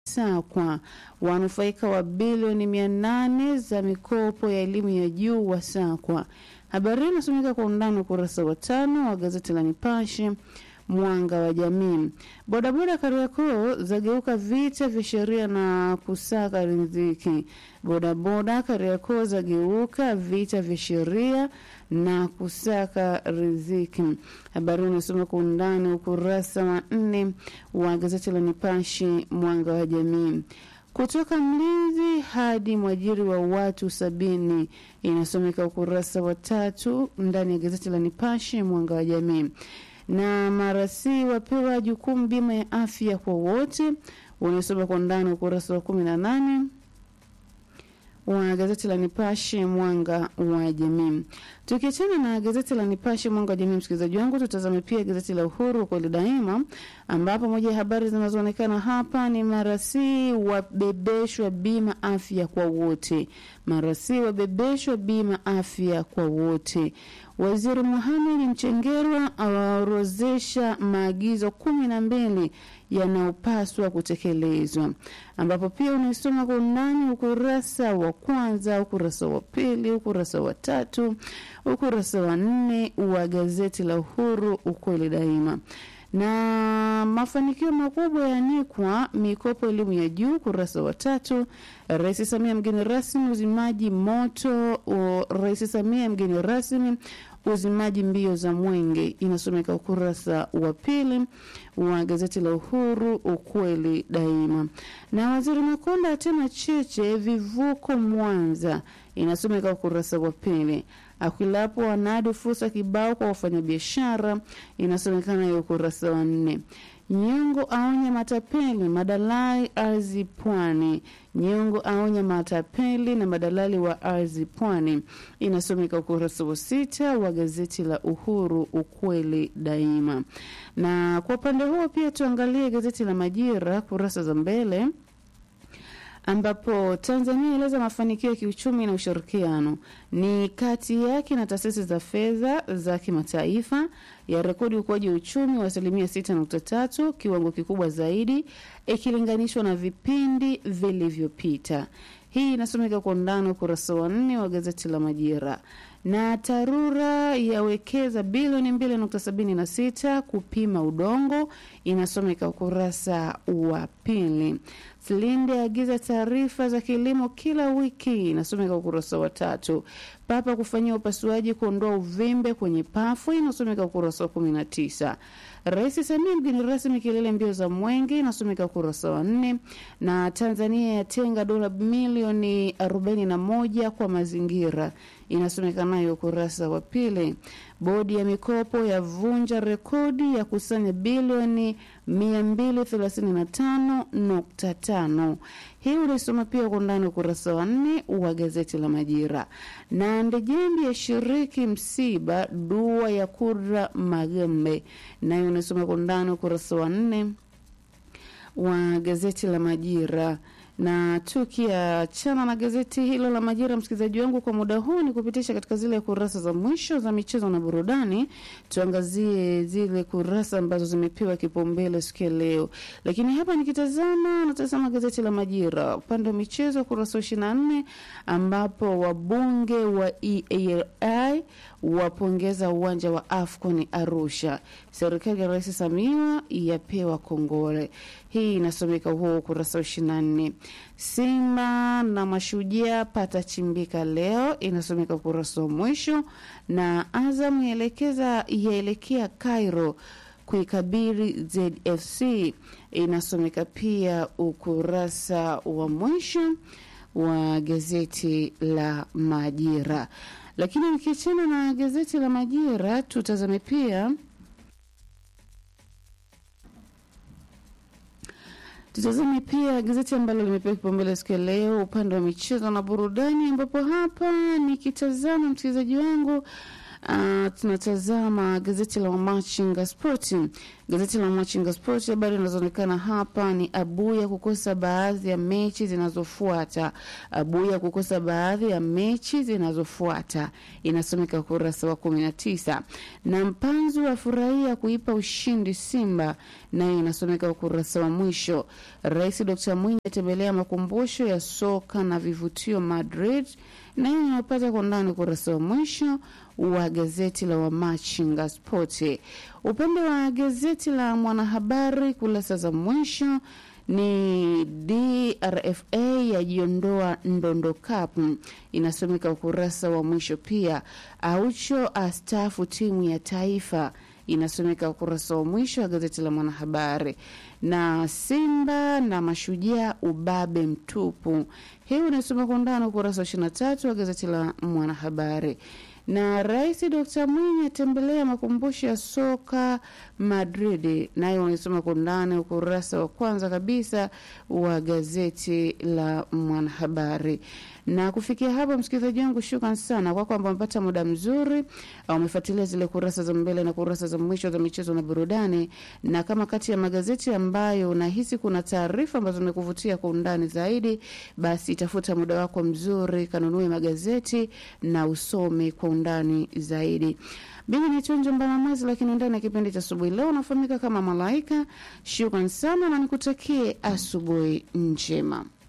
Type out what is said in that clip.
SACCOS wanufaika wa bilioni mia nane za mikopo ya elimu ya juu wa SACCOS. Habari hii inasomeka kwa undani ukurasa wa tano wa gazeti la Nipashe mwanga wa jamii. Bodaboda Kariakoo zageuka vita vya sheria na kusaka riziki. Bodaboda Kariakoo zageuka vita vya sheria na kusaka riziki. Habari unasoma kwa undani ukurasa wa nne wa gazeti la Nipashe mwanga wa jamii. Kutoka mlinzi hadi mwajiri wa watu sabini inasomeka ukurasa wa tatu ndani ya gazeti la Nipashe mwanga wa jamii na marasi wapewa jukumu bima ya afya kwa wote, unasoma kwa ndani ukurasa wa kumi na nane wa gazeti la Nipashe mwanga wa jamii. Tukiachana na gazeti la Nipashe mwanga wa jamii, msikilizaji wangu, tutazame pia gazeti la Uhuru kweli daima, ambapo moja ya habari zinazoonekana hapa ni marasi wabebeshwa bima afya kwa wote. Marasi wabebeshwa bima afya kwa wote. Waziri Mohamed Mchengerwa awaorozesha maagizo kumi na mbili yanayopaswa kutekelezwa, ambapo pia unaisoma kwa undani ukurasa wa kwanza, ukurasa wa pili, ukurasa wa tatu, ukurasa wa nne wa gazeti la Uhuru ukweli daima na mafanikio makubwa yaanikwa mikopo elimu ya juu kurasa wa tatu. Rais Samia mgeni rasmi uzimaji moto. Rais Samia mgeni rasmi uzimaji mbio za mwenge, inasomeka ukurasa wa pili wa gazeti la Uhuru ukweli daima. Na waziri Makonda atema cheche vivuko Mwanza, inasomeka ukurasa wa pili. Akwilapo wanadi fursa kibao kwa wafanyabiashara, inasomekana hiyo ukurasa wa nne. Nyongo aonya matapeli madalali ardhi Pwani. Nyongo aonya matapeli na madalali wa ardhi Pwani, inasomeka ukurasa wa sita wa gazeti la Uhuru ukweli daima. Na kwa upande huo pia tuangalie gazeti la Majira kurasa za mbele ambapo Tanzania eleza mafanikio ya kiuchumi na ushirikiano ni kati yake na taasisi za fedha za kimataifa ya rekodi ukuaji wa uchumi wa asilimia 6.3, kiwango kikubwa zaidi ikilinganishwa na vipindi vilivyopita. Hii inasomeka kwa undani ukurasa wa nne wa gazeti la Majira. Na TARURA yawekeza bilioni 2.76 kupima udongo, inasomeka ukurasa wa pili. Silinde agiza taarifa za kilimo kila wiki, inasomeka ukurasa wa tatu. Papa kufanyia upasuaji kuondoa uvimbe kwenye pafu, inasomeka ukurasa wa 19. Rais Samia mgeni rasmi kilele mbio za mwenge, inasomeka ukurasa wa nne. Na Tanzania yatenga dola milioni 41 kwa mazingira, inasomeka nayo ukurasa wa pili. Bodi ya mikopo yavunja rekodi ya kusanya bilioni 235.5. Hii unaisoma pia kwa undani ukurasa wa nne wa gazeti la Majira. Na Ndejembi yashiriki msiba dua ya Kudra Magembe, nayo unasoma kwa undani ukurasa wa nne wa gazeti la Majira na tukiachana na gazeti hilo la Majira, msikilizaji wangu, kwa muda huu ni kupitisha katika zile kurasa za mwisho za michezo na burudani. Tuangazie zile kurasa ambazo zimepewa kipaumbele siku ya leo, lakini hapa nikitazama, natazama gazeti la Majira upande wa michezo, kurasa wa ishirini na nne ambapo wabunge wa EALI wapongeza uwanja wa AFCON Arusha. Serikali ya Rais Samia yapewa kongole. Hii inasomeka huo ukurasa wa ishirini na nne. Simba na Mashujaa patachimbika leo, inasomeka ukurasa wa mwisho, na Azam yaelekeza yaelekea Cairo kuikabiri ZFC, inasomeka pia ukurasa wa mwisho wa gazeti la Majira. Lakini nikiachana na gazeti la Majira, tutazame pia tutazame pia gazeti ambalo limepewa kipaumbele siku ya leo upande wa michezo na burudani, ambapo hapa nikitazama msikilizaji wangu Uh, tunatazama gazeti la Machinga Sport. Gazeti la Machinga Sport, habari zinazoonekana hapa ni Abuya kukosa baadhi ya mechi zinazofuata. Abuya kukosa baadhi ya mechi zinazofuata, inasomeka ukurasa wa kumi na tisa. Na Mpanzu afurahia kuipa ushindi Simba, nayo inasomeka ukurasa wa mwisho. Rais Dr Mwinyi atembelea makumbusho ya soka na vivutio Madrid, nayo inapata kwa ndani ukurasa wa mwisho wa gazeti la Wamachinga Spoti. Upande wa gazeti la Mwanahabari kurasa za mwisho ni DRFA yajiondoa Ndondo Cup, inasomeka ukurasa wa mwisho. Pia Aucho astaafu timu ya taifa, inasomeka ukurasa wa mwisho wa gazeti la Mwanahabari. Na Simba na Mashujaa ubabe mtupu, hii unasoma kwa undani ukurasa wa 23 wa gazeti la Mwanahabari na Rais Dr Mwinyi atembelea makumbusho ya soka Madrid, nayo unaisoma kwa undani ukurasa wa kwanza kabisa wa gazeti la Mwanahabari. Na kufikia hapa, msikilizaji wangu, shukran sana kwa kwamba umepata muda mzuri, umefuatilia zile kurasa za mbele na kurasa za mwisho za michezo na burudani. Na kama kati ya magazeti ambayo unahisi kuna taarifa ambazo zimekuvutia kwa undani zaidi, basi tafuta muda wako mzuri, kanunue magazeti na usome kwa undani zaidi. Mimi ni Chonjo Mbalamazi, lakini ndani ya kipindi cha asubuhi leo unafahamika kama Malaika. Shukran sana na nikutakie asubuhi njema.